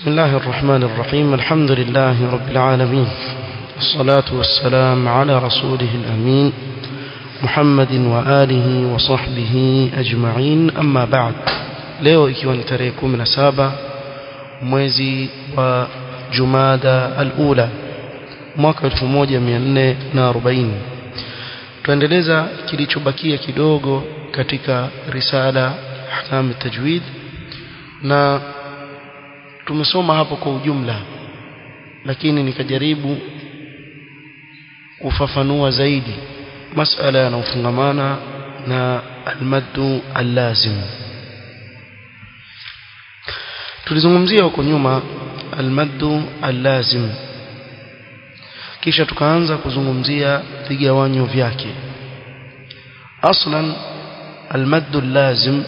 بسم الله الرحمن الرحيم الحمد لله رب العالمين والصلاة والسلام على رسوله الأمين محمد وآله وصحبه أجمعين أما بعد leo ikiwa ni tarehe 17 mwezi wa Jumada al-Ula mwaka 1440 tuendeleza kilichobakia kidogo katika risala ahkam tajwid na tumesoma hapo kwa ujumla lakini nikajaribu kufafanua zaidi masala yanayofungamana na almaddu allazim tulizungumzia huko nyuma almaddu allazim kisha tukaanza kuzungumzia vigawanyo vyake aslan almaddu allazim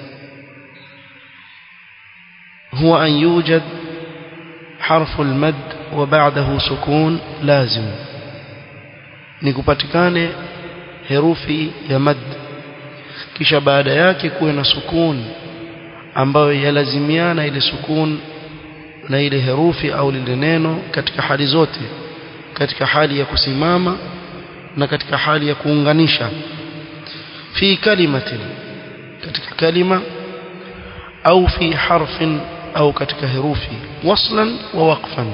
هو أن يوجد حرف المد وبعده سكون لازم نكupatikane herufi ya mad kisha baada yake kuwe na sukun ambayo yalazimiana ile sukun na ile herufi au lile neno katika hali zote katika hali ya kusimama na katika hali ya kuunganisha fi kalimatin katika kalima au fi harfin au katika herufi waslan wa waqfan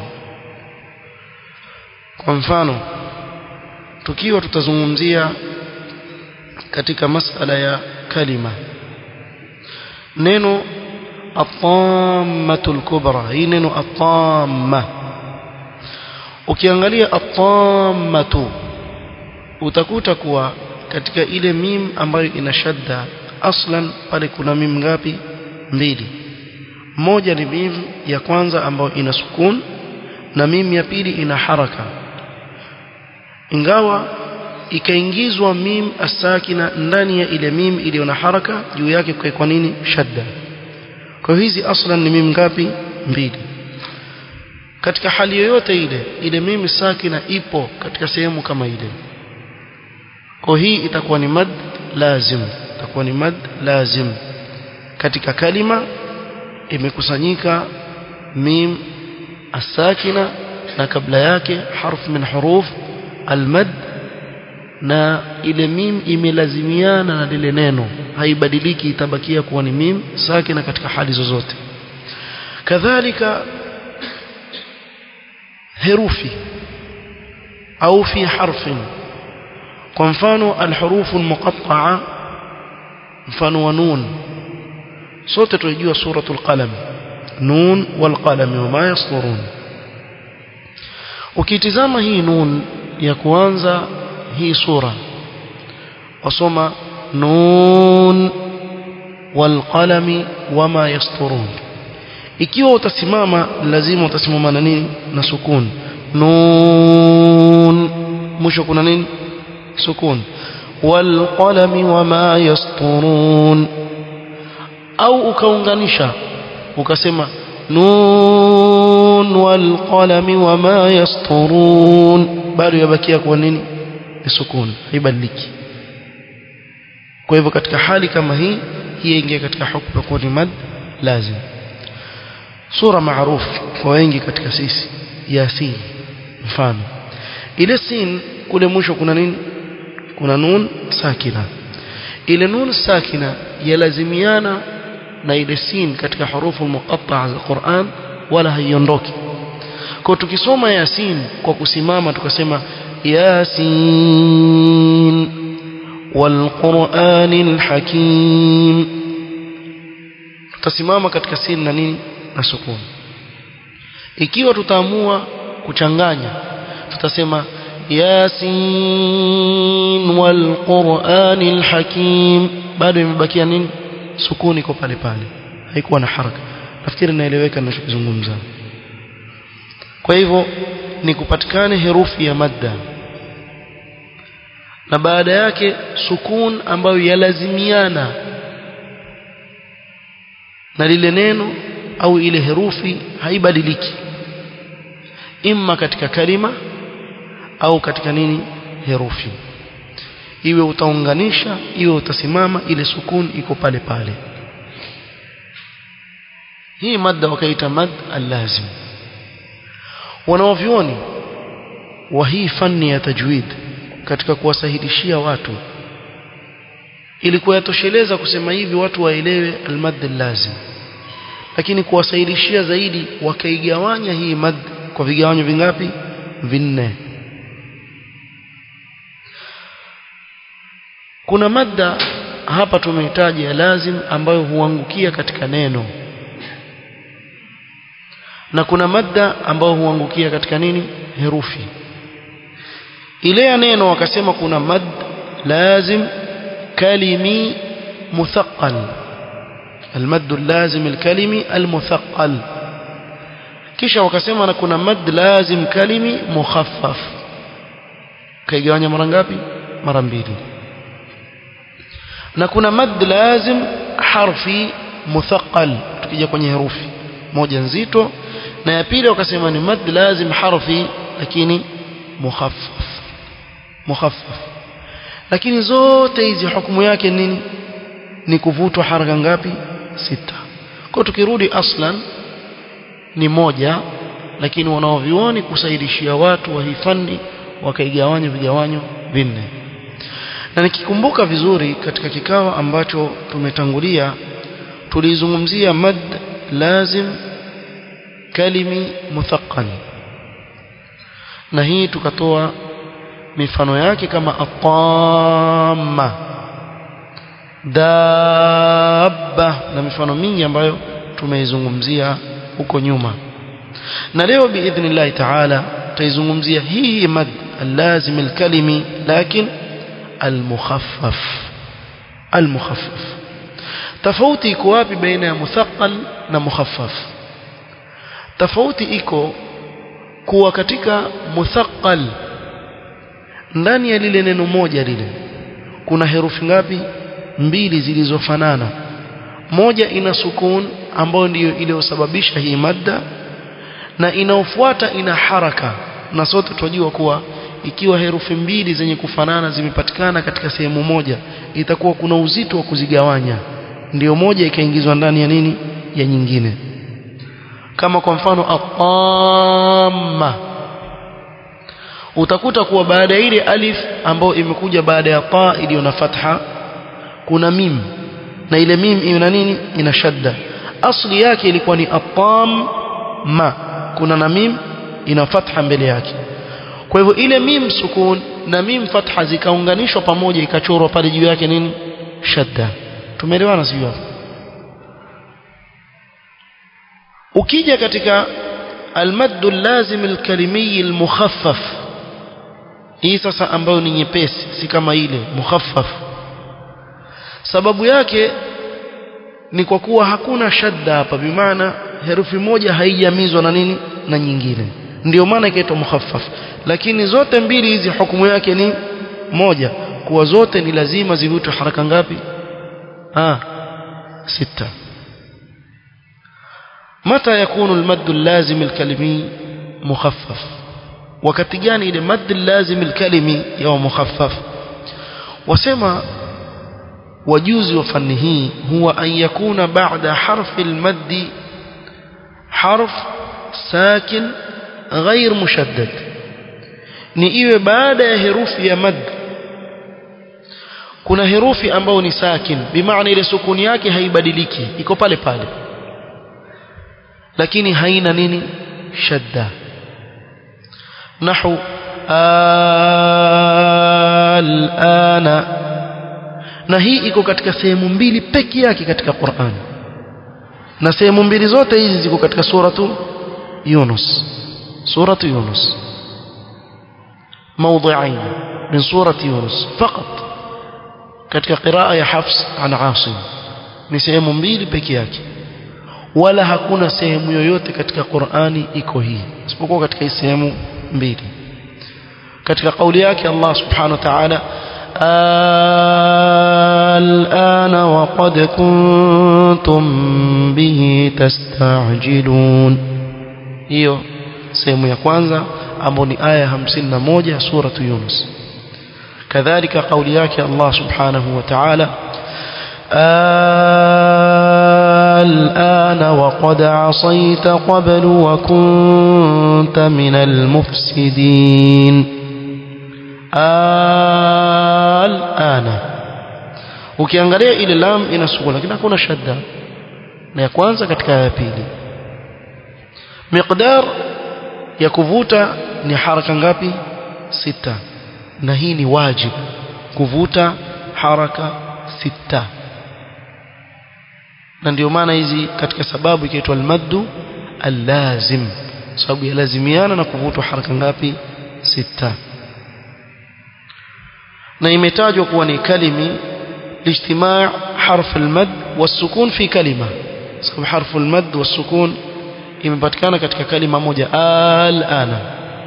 kwa mfano tukiwa tutazungumzia katika masala ya kalima neno at-tammatul kubra hii neno at-tamma ukiangalia at-tammatu utakuta kuwa katika ile mim ambayo ina shadda aslan pale kuna mim ngapi mbili moja ni mim ya kwanza ambayo ina sukun na mim ya pili ina haraka ingawa ikaingizwa mim asakina ndani ya ile mim iliyo na haraka juu yake kwa nini shadda kwa hizi aslan ni mim ngapi mbili katika hali yoyote ile ile mim sakina ipo katika sehemu kama ile kwa hii itakuwa ni mad lazim itakuwa ni mad lazim katika kalima imekusanyika mim asakina na kabla yake harf min huruf almad na ile mim imelazimiana na lile neno haibadiliki itabakia kuwa ni mim sakina katika hali zozote kadhalika herufi au fi harfin kwa mfano alhurufu almuqatta'a mfano wa nun sote tunajua suratul qalam nun wal qalam wama yasturun ukitizama hii nun ya kuanza hii sura wasoma nun wal qalami wama yasturun ikiwa utasimama lazima utasimama na nini na sukun nun mwisho kuna nini sukun wal qalami wama yasturun au ukaunganisha ukasema nun wal qalami wama yasturun bado yabakia kwa nini ni sukun haibadiliki kwa hivyo katika hali kama hii hii ingia katika hukumu kwa ni mad lazim sura maarufu kwa wengi katika sisi yasin mfano ile sin kule mwisho kuna nini kuna nun sakina ile nun sakina yalazimiana na ile sin katika hurufu muqatta'a za Qur'an wala haiondoki kwa tukisoma yasin kwa kusimama tukasema yasin wal qur'anil hakim tutasimama katika sin na nini na sukun ikiwa tutaamua kuchanganya tutasema yasin wal qur'anil hakim bado imebakia nini sukuni iko pale pale haikuwa na haraka nafikiri naeleweka ninachozungumza kwa hivyo ni kupatikane herufi ya madda na baada yake sukun ambayo yalazimiana na lile neno au ile herufi haibadiliki imma katika kalima au katika nini herufi iwe utaunganisha iwe utasimama ile sukun iko pale pale hii madda wakaita mad allazim wanaovyoni wa hii fani ya tajwid katika kuwasahilishia watu ili kuyatosheleza kusema hivi watu waelewe almad allazim lakini kuwasahilishia zaidi wakaigawanya hii mad kwa vigawanyo vingapi vinne kuna madda hapa tumehitaji ya lazim ambayo huangukia katika neno na kuna madda ambayo huangukia katika nini herufi ile ya neno wakasema kuna mad lazim kalimi مثقل المد اللازم الكلمي المثقل kisha wakasema na kuna mad lazim kalimi mukhaffaf kaigawanya mara ngapi mara mbili na kuna mad lazim harfi muthaqqal tukija kwenye herufi moja nzito na ya pili wakasema ni mad lazim harfi lakini mukhaffaf mukhaffaf lakini zote hizi hukumu yake nini ni kuvutwa haraka ngapi sita kwa tukirudi aslan ni moja lakini wanaovioni kusaidishia watu wa hifani wakaigawanya vigawanyo vinne na nikikumbuka vizuri katika kikao ambacho tumetangulia tulizungumzia mad lazim kalimi muthaqqal na hii tukatoa mifano yake kama atamma dabba na mifano mingi ambayo tumeizungumzia huko nyuma na leo biidhnillah taala tutaizungumzia hii mad allazim alkalimi lakin almukhaffaf almukhaffaf tofauti iko wapi baina ya muthaqqal na mukhaffaf tofauti iko kuwa katika muthaqqal ndani ya lile neno moja lile kuna herufi ngapi mbili zilizofanana moja ina sukun ambayo ndiyo iliyosababisha hii madda na inaofuata ina haraka na sote tunajua kuwa ikiwa herufi mbili zenye kufanana zimepatikana katika sehemu moja itakuwa kuna uzito wa kuzigawanya ndiyo moja ikaingizwa ndani ya nini ya nyingine kama kwa mfano atamma utakuta kuwa baada ya ile alif ambayo imekuja baada ya ta iliyo na fatha kuna mim na ile mim ina nini ina shadda asli yake ilikuwa ni atam ma kuna na mim ina fatha mbele yake kwa hivyo ile mim sukun na mim fatha zikaunganishwa pamoja ikachorwa pale juu yake nini shadda tumeelewana sio ukija katika المد اللازم الكلمي المخفف hii sasa ambayo ni nyepesi si kama ile mukhaffaf sababu yake ni kwa kuwa hakuna shadda hapa bimaana herufi moja haijamizwa na nini na nyingine ndio maana ikaitwa mukhaffaf lakini zote mbili hizi hukumu yake ni moja kuwa zote ni lazima zivutwe haraka ngapi ah sita متى يكون المد اللازم الكلمي مخفف wakati gani ile mad lazim alkalimi ya mukhaffaf wasema wajuzi wa fani hii huwa an yakuna ba'da harfi almad harf sakin غير mushaddad ni iwe baada ya herufi ya mad kuna herufi ambayo ni sakin bimaana ile sukuni yake haibadiliki iko pale pale lakini haina nini shadda نحو الآن na hii iko katika sehemu mbili peke yake katika Qur'an na sehemu mbili zote hizi ziko katika suratu Yunus suratu Yunus موضعين من سورة يونس فقط katika qiraa ya Hafs an Asim ni sehemu mbili peke yake wala hakuna sehemu yoyote katika Qur'ani iko hii isipokuwa katika hii sehemu mbili katika kauli yake Allah subhanahu wa ta'ala الآن وقد كنتم به تستعجلون hiyo sehemu ya kwanza ambayo ni aya 51 sura Yunus kadhalika kauli yake Allah subhanahu wa ta'ala الآن وقد عصيت قبل وكنت من المفسدين الآن ukiangalia ile lam ina sukun lakini hakuna shadda na ya kwanza katika ya pili miqdar ya kuvuta ni haraka ngapi sita na hii ni wajib kuvuta haraka sita na ndio maana hizi katika sababu ikiitwa almaddu allazim sababu yalazimiana na kuvutwa haraka ngapi sita na imetajwa kuwa ni kalimi لاجتماع حرف المد والسكون في كلمة sababu حرف المد والسكون imepatikana katika kalima moja alana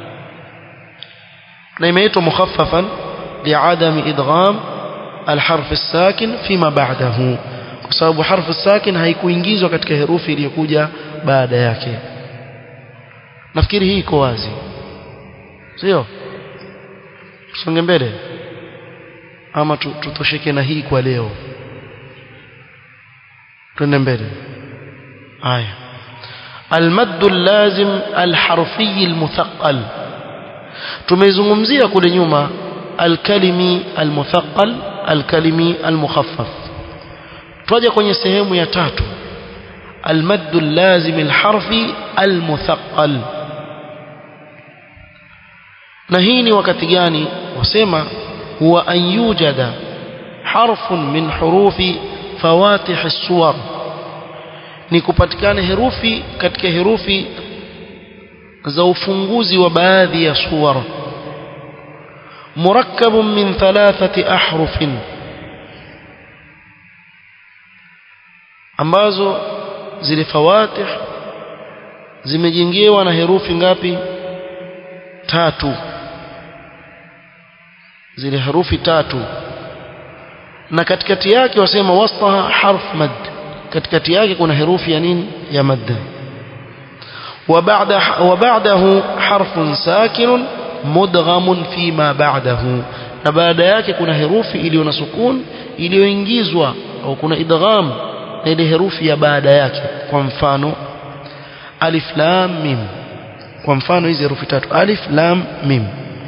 na imeitwa mukhaffafan liadam idgham alharf الساكن فيما بعده kwa sababu harfu sakin haikuingizwa katika herufi iliyokuja baada yake nafikiri hii iko wazi sio songe mbele ama tutosheke na hii kwa leo twende mbele haya المد اللازم الحرفي المثقل tumezungumzia kule nyuma alkalimi almuthaqqal alkalimi almukhaffaf twaja kwenye sehemu ya tatu المد اللازم الحرفي المثقل na hii ni wakati gani wasema huwa an yujada harfun min hurufi fawatih as-suwar ni kupatikana herufi katika herufi za ufunguzi wa baadhi ya suwar murakkabun min thalathati ahrufin ambazo zile fawatih zimejengewa na herufi ngapi tatu zile herufi tatu na katikati yake wasema wastaha harf mad katikati yake kuna herufi ya nini ya madda وبعد وبعده حرف ساكن مدغم فيما بعده na baada yake kuna herufi iliyo na sukun iliyoingizwa au kuna idgham na ile herufi ya baada yake kwa mfano alif lam mim kwa mfano hizi herufi tatu alif lam mim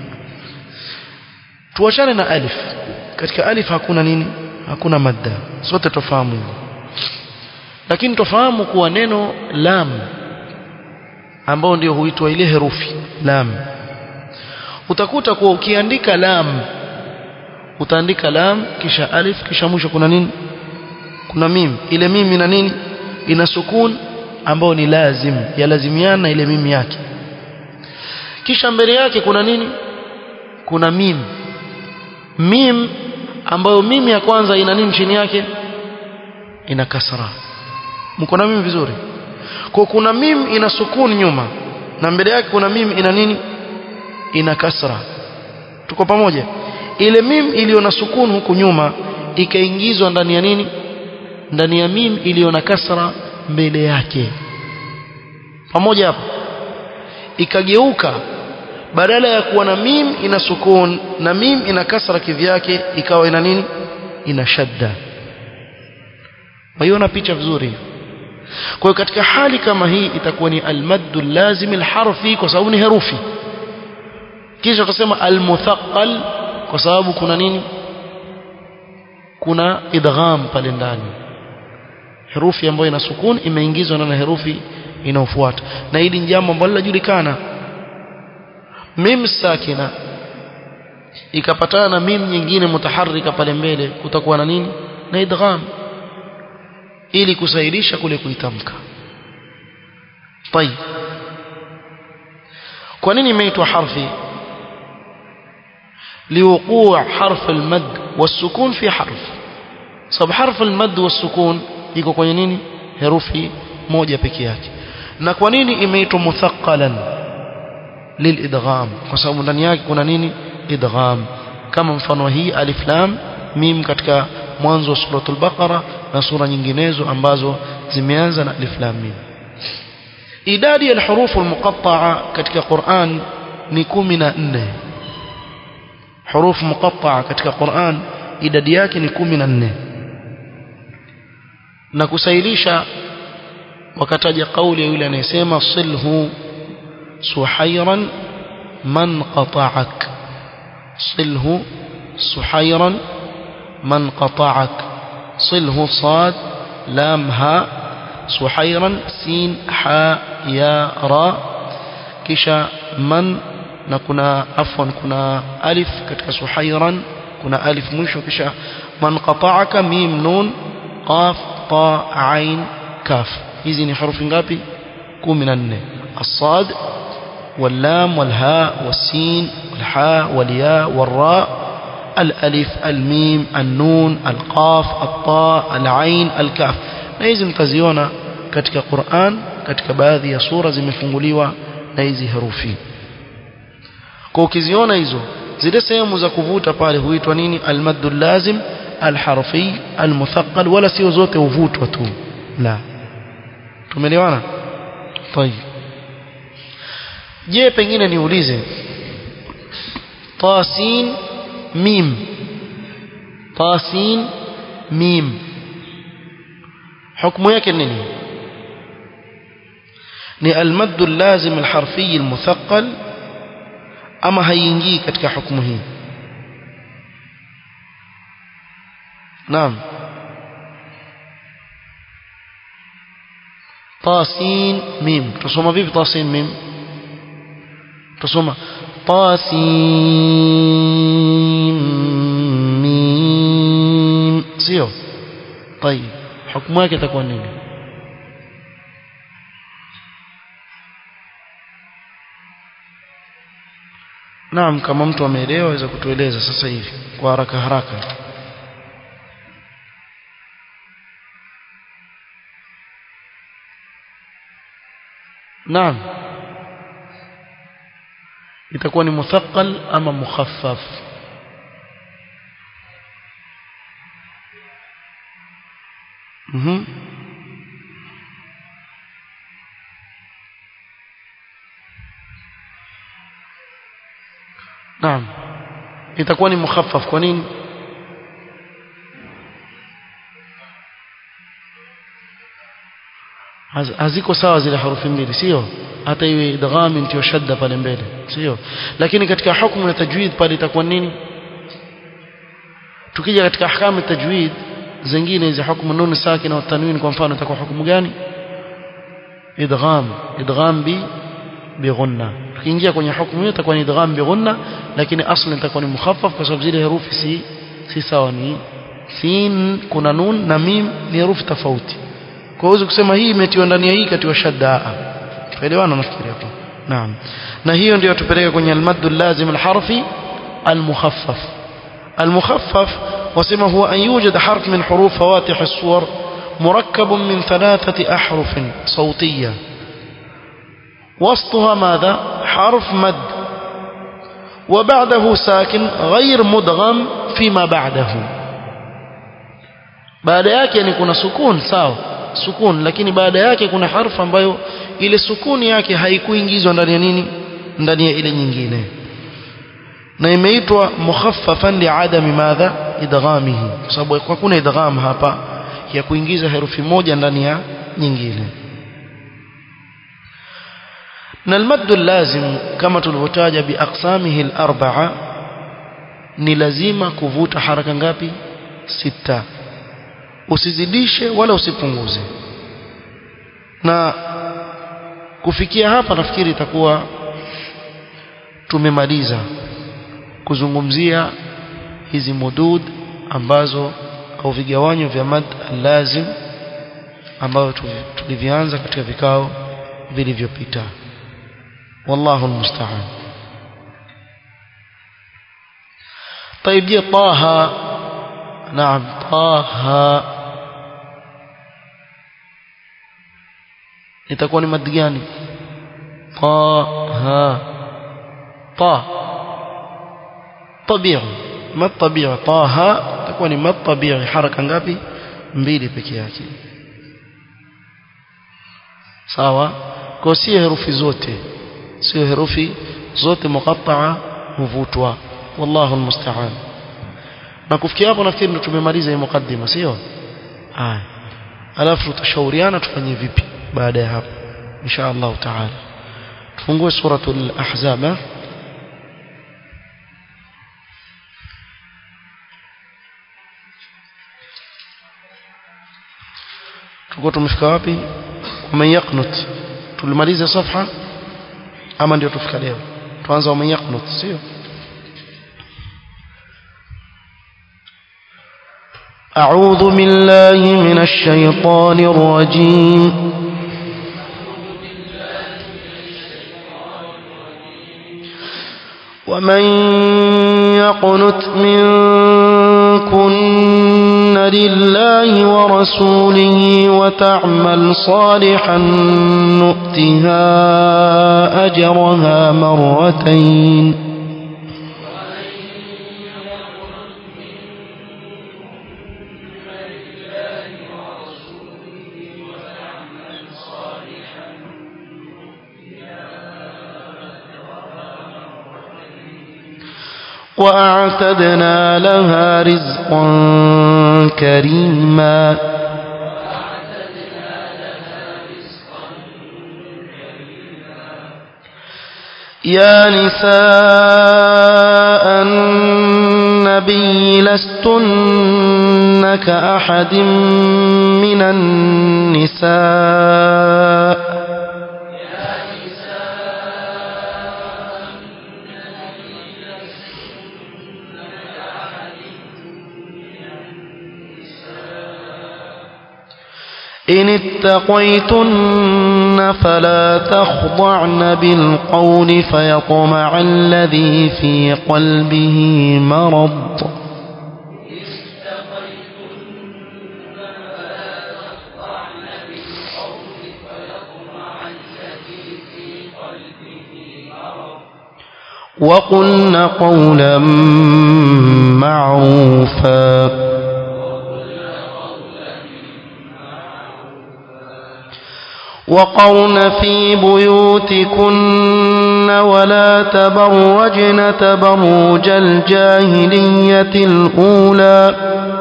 tuachane na alif katika alif hakuna nini hakuna madda sote tofahamu hivyo lakini tofahamu kuwa neno lam ambao ndio huitwa ile herufi lam utakuta kuwa ukiandika lam utaandika lam kisha alif kisha mwisho kuna nini kuna mim ile mim ina nini ina sukun ambao ni lazim yalazimiana ile mim yake kisha mbele yake kuna nini kuna mim mim ambayo mim ya kwanza ina nini chini yake ina kasra mko na mim vizuri kwa kuna mim ina sukun nyuma na mbele yake kuna mim ina nini ina kasra tuko pamoja ile mim iliyo na sukun huku nyuma ikaingizwa ndani ya nini ndani ya mim iliyo na kasra mbele yake pamoja hapo ikageuka badala ya kuwa na mim ina sukun na mim ina kasra kivyake ikawa ina nini ina shadda waiona picha vizuri kwa hiyo katika hali kama hii itakuwa ni almaddu lazim alharfi kwa sababu ni herufi kisha tutasema almuthaqqal kwa sababu kuna nini kuna idgham pale ndani herufi ambayo ina sukun imeingizwa na herufi inayofuata na hili ni jambo ambalo linajulikana mim sakina ikapatana na mim nyingine mutaharrika pale mbele kutakuwa na nini na idgham ili kusairisha kule kuitamka طيب kwa nini imeitwa harfi liwuqu' harf almad والسكون في حرف sababu harf almad والسكون iko kwenye nini herufi moja peke yake na kwa nini imeitwa muthaqalan lilidgham kwa sababu ndani yake kuna nini idgham kama mfano hii alif lam mim katika mwanzo wa suratul baqara na sura nyinginezo ambazo zimeanza na alif lam mim idadi ya hurufu almuqatta'a katika Qur'an ni 14 hurufu muqatta'a katika Qur'an idadi yake ni 14 na kusailisha wakataja kauli ya yule anayesema silhu suhairan man qata'ak silhu suhairan man qata'ak silhu sad lam ha suhairan sin ha ya ra kisha man na kuna afwan kuna alif katika suhairan kuna alif mwisho kisha man qata'aka mim nun qaf ta ain kaf hizi ni harufi ngapi 14 as-sad واللام والهاء والسين والحاء والياء والراء الألف الميم النون القاف الطاء العين الكاف na hizi mtaziona katika Qur'an katika baadhi ya sura zimefunguliwa na hizi herufi kwa ukiziona hizo zile sehemu za kuvuta pale huitwa nini almaddu lazim alharfi almuthaqqal wala sio zote huvutwa tu la tumeelewana طيب je pengine niulize tasin mim tasin mim حكم yake nini ni almaddu lazim alharfi almuthaqqal ama haiingii katika hukumu hii naam tasin mim tusoma vipi tasin mim tusoma tasin mim sio طيب hukumu yake itakuwa nini Naam kama mtu ameelewa aweza kutueleza sasa hivi kwa haraka haraka Naam itakuwa ni muthaqqal ama mukhaffaf Mhm Naam. Itakuwa ni mukhaffaf kwa nini? Haziko sawa zile harufi mbili, sio? Hata iwe idgham ndio shadda pale mbele, sio? Lakini katika hukumu ya tajwid pale itakuwa nini? Tukija katika ahkamu ya tajwid zingine hizi hukumu nun sakina na tanwin kwa mfano itakuwa hukumu gani? Idgham, idgham bi bighunna tukiingia kwenye hukumu hiyo itakuwa ni idgham bighunna lakini asli itakuwa ni mukhaffaf kwa sababu zile herufi si si sawa ni sin kuna nun na mim ni herufi tofauti kwa hiyo kusema hii imetiwa ndani ya hii katiwa shadda tuelewana nafikiri hapo naam na hiyo ndio tupeleka kwenye almaddu lazim alharfi almukhaffaf المخفف وسمى هو أن يوجد حرف من حروف فواتح الصور مركب من ثلاثة أحرف صوتية وسطها ماذا حرف مد وبعده ساكن غير مدغم فيما بعده baada yake yani kuna sukun sawa sukun lakini baada yake kuna harfu ambayo ile sukuni yake haikuingizwa ndani ya nini ndani ya ile nyingine na imeitwa mukhaffafan liadami madha idghamihi kwa sababu hakuna idgham hapa ya kuingiza herufi moja ndani ya nyingine na almaddu lazim kama tulivyotaja biaqsamihi al-arba'a ni lazima kuvuta haraka ngapi sita usizidishe wala usipunguze na kufikia hapa nafikiri itakuwa tumemaliza kuzungumzia hizi mudud ambazo au vigawanyo vya mad lazim ambavyo tulivianza katika vikao vilivyopita والله المستعان طيب جي طه نعم طه itakuwa ni mad gani طه طه طبيعي مد طبيعي طه itakuwa ni mad طبيعي haraka ngapi mbili peke yake sawa kwa si herufi zote sio herufi zote muqatta'a huvutwa wallahu almusta'an na kufikia hapo nafikiri ndo tumemaliza hii mukaddima sio haya alafu tutashauriana tufanye vipi baada ya hapo insha Allah taala tufungue suratul ahzab tuko tumefika wapi waman yaqnut tulimaliza safha ama ndio tufika leo tuanza waman yaqnut sio أعوذ بالله من الشيطان الرجيم ومن يقنت منكن لله ورسوله وتعمل صالحا نؤتها أجرها مرتين وأعتدنا لها رزقا كريما يا نساء النبي لستن كأحد من النساء إن اتقيتن فلا تخضعن بالقول فيطمع الذي في قلبه مرض وقلن قولا معروفا وقرن في بيوتكن ولا تبرجن تبرج الجاهلية الأولى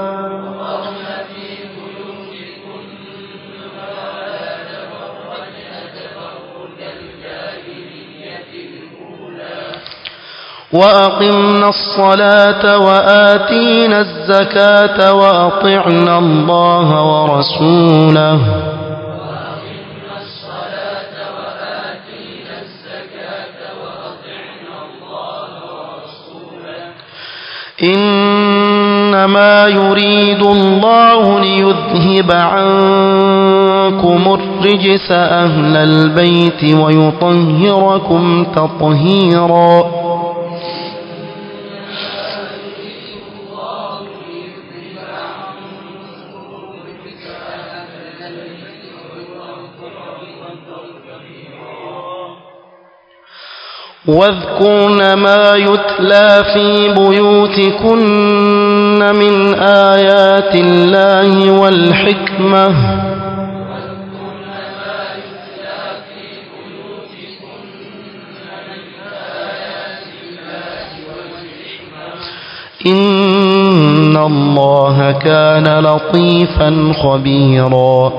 وأقمنا الصلاة وآتينا الزكاة وأطعنا الله ورسوله إنما يريد الله ليذهب عنكم الرجس أهل البيت ويطهركم تطهيرا واذكرن ما يتلى في بيوتكن من آيات الله والحكمة إن الله كان لطيفا خبيرا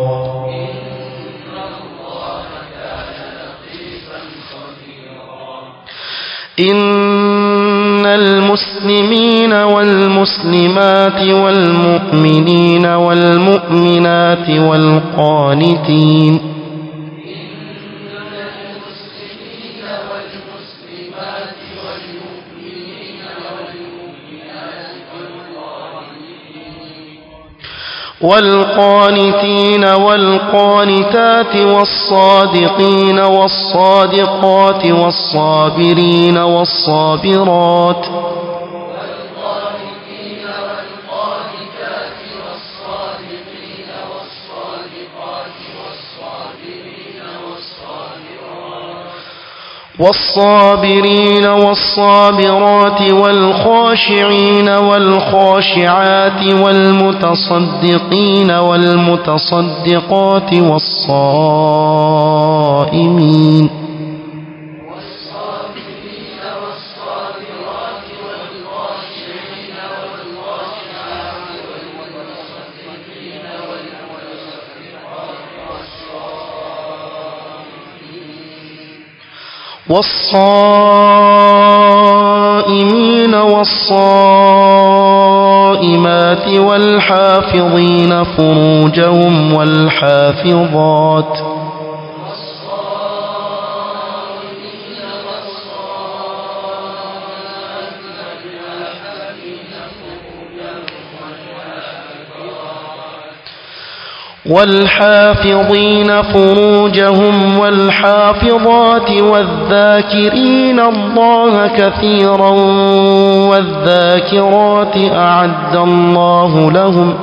إن المسلمين والمسلمات والمؤمنين والمؤمنات والقانتين والقانتين والقانتات والصادقين والصادقات والصابرين والصابرات والصابرين والصابرات والخاشعين والخاشعات والمتصدقين والمتصدقات والصائمين والصائمين والصائمات والحافظين فروجهم والحافظات والحافظين فروجهم والحافظات والذاكرين الله كثيرا والذاكرات أعد الله لهم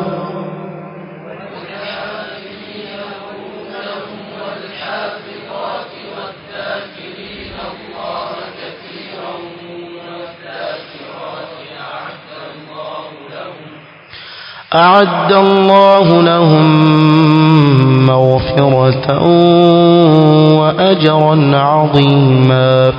أعد الله لهم مغفرة وأجرا عظيما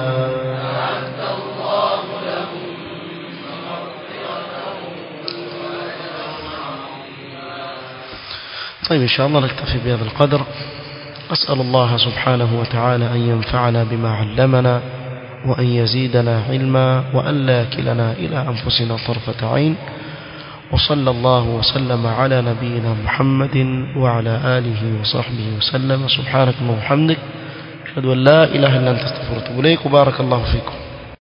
طيب إن شاء الله نكتفي بهذا القدر أسأل الله سبحانه وتعالى أن ينفعنا بما علمنا وأن يزيدنا علما وأن لا يكلنا إلى أنفسنا طرفة عين وصلى الله وسلم على نبينا محمد وعلى آله وصحبه وسلم سبحانك اللهم وبحمدك أشهد أن لا إله إلا أنت استغفرك وأتوب إليك وبارك الله فيكم